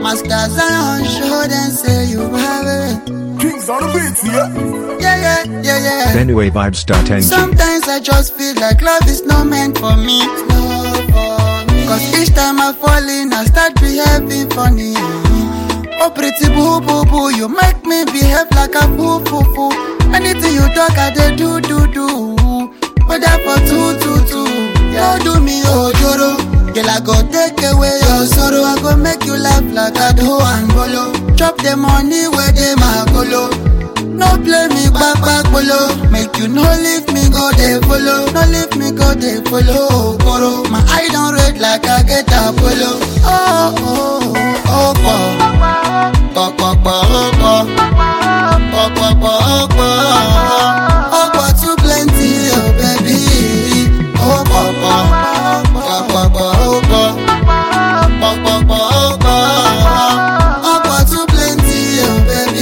Master Zion, show them say you have it. Kings on the beats, yeah. Yeah, yeah, yeah, yeah. BenueVibes.ng. Sometimes I just feel like love is not meant for me. Cause each time I fall in, I start behaving funny. Oh, pretty boo boo boo, you make me behave like a boo boo boo. Anything you talk, I dey do do do. Whether for two two two, don't do me ojoro. Girl, I go take away your sorrow. I go make you laugh like a do and bolo. Chop the money where they my golo. No play me back back below. Make you no leave me go they follow. No leave me go they follow. Goro, my eye don't red like I get a polo. Oh oh oh oh. Pop pop pop oh oh. Pop pop pop oh oh. Oh oh too plenty oh baby. Oh pop pop. Pop pop pop oh oh. Pop pop pop oh oh. Oh oh too plenty oh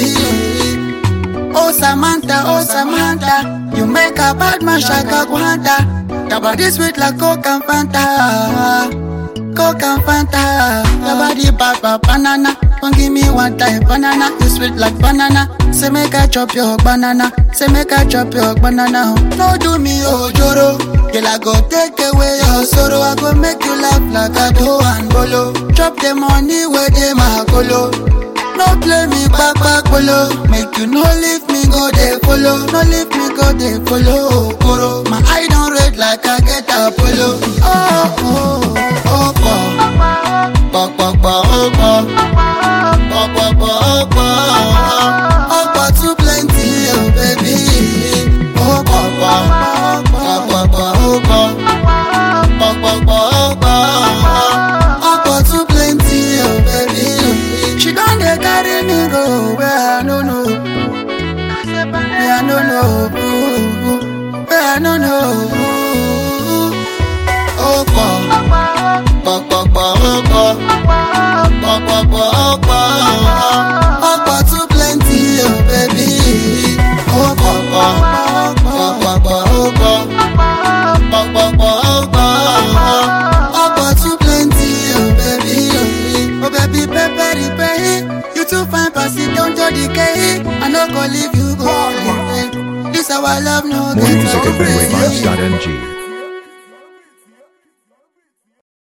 baby. Oh Samantha, oh Samantha, you make a bad man shaka guanta. Your body sweet like Coke and Fanta, Coke and Fanta. Your body bad bad banana, don't give me one time banana. You sweet like banana. Say make I chop your banana, say make I chop your banana. No do me ojoro, girl I go take away your sorrow. I go make you laugh like a do and bolo. Chop the money where they my colo. No play me back back below. Make you no leave me go they follow. No leave me go they follow. Koro, my eye don't red like I get a polo. Oh oh oh oh. Pop pop pop oh oh. Pop pop pop oh oh. Oh oh too plenty oh baby. Oh pop pop. Pop pop pop oh oh. Pop pop pop oh oh. Oh oh too plenty oh baby. She don't dey carry me go where I no know. Where I no know. ooh, Where I no know. Oh, pop, pop, pop, pop, oh, pop, pop, pop, pop, oh, pop. Oh, pop, too plenty, oh, baby. Oh, pop, pop, pop, pop, pop, oh, pop, pop, pop, pop, oh, pop. Oh, pop, too plenty, oh, baby. Oh, baby, pepper, pay. You too fine, pass it down to the K. I no go leave you go. This our love, no More get music at away. BenueVibes.ng.